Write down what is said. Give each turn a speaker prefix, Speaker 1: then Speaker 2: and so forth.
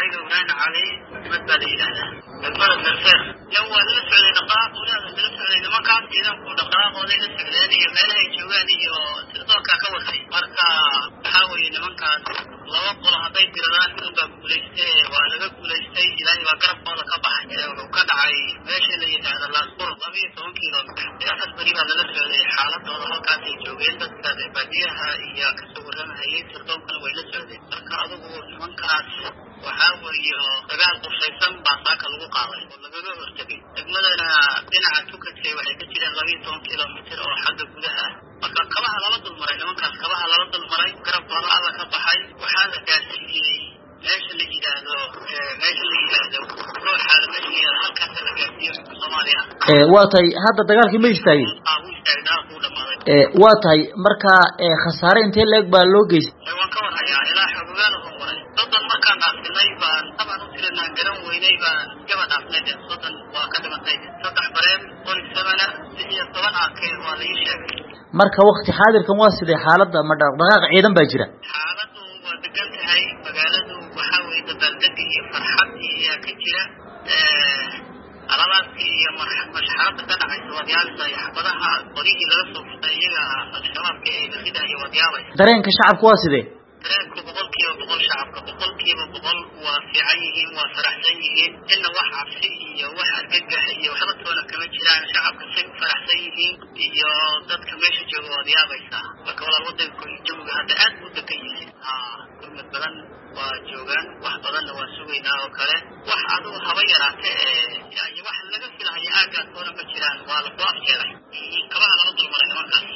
Speaker 1: magacayga ibrahim cali mad baa la yidhaahdaa degmada merseer yan waa lala socday dhaqaaq walaada lala socday nimankaas ciidanku dhaqaaqooday la socdeen iyo meelahay joogaan iyo sirdoonkaa ka watay marka waxaa weeye nimankaas laba qolo hadday diradaan midun baa guulayste waa laga guulaystay ilaahay baa garabkooda ka baxay wuxuu ka dhacay meesha la yidhaahda laasbur labiyo toban kilomitr afar beri baa lala socday xaaladooda halkaasay joogeen dadka baadiyaha iyo kasoo warramahayay sirdoonkana way la socdeen marka adugu nimankaas waxaa weeye oo dagaal qushaysan baa saaka lagu qaaday oo lagaga hortegay degmadana dhinaca tukadka waxay ka jireen labiyo toban kilomitr oo xagga gudaha ah marka kabaha lala dulmaray nimankaas kabaha lala dulmaray garabkooda alla ka baxay waxaa la gaarsiiyey meesha la yidhaahdo meesha la yidhaahdo ruuxaada meesha la yidhahdo halkaasa la gaarsiiyo soomaaliya
Speaker 2: waa tahay hadda dagaalkii ma istaagin
Speaker 1: ah wuu istaagay dagaalku wuu dhamaaday
Speaker 2: waa tahay marka khasaare intee leeg baa loo geystay
Speaker 1: waan ka warhayaa ilaa xogogaal oo waray soddon markaan dhaafsinay baan tabaan u tirinaan garan weynay baan gaba dhaafnay de soddon waa ka dhimatay saddex bareen qori samana lix iyo toban arkeen waa la ii sheegay
Speaker 2: marka wakti xaadirkan waa sidee xaaladda ma dhaqdhaqaaq ciidan baa jira
Speaker 1: xaaladu waa degan tahay magaaladu waxaa weeye dabaaldegi iyo farxadii ayaa ka jira alalaadkii iyo mashxarada ka dhacaysa waad yaabaysaa iyo xabadaha qoryihii laga soo furtay iyaga al-shabaabka ee la ridayo waad yaabaysa
Speaker 2: dareenka shacabku waa sidee
Speaker 1: dareenku boqol kiiba boqol shacabka boqol kiiba boqol waa fiican yihiin waa faraxsan yihiin inna wax cabsi iyo wax argagax iyo waxba toona kama jiraan shacabka say u faraxsan yihiin iyo dadka meesha jooga waad yaabaysaa marka walaal wadanka jawiga hadda aad buu degan yahay ha gurmad badan waa joogaan wax badanna waa sugaynaa oo kale wax adugu haba yaraate ee wax laga filahayo aagaas toona ma jiraan waa lasoo afjeeray kabaha lala dulmaray nimankaas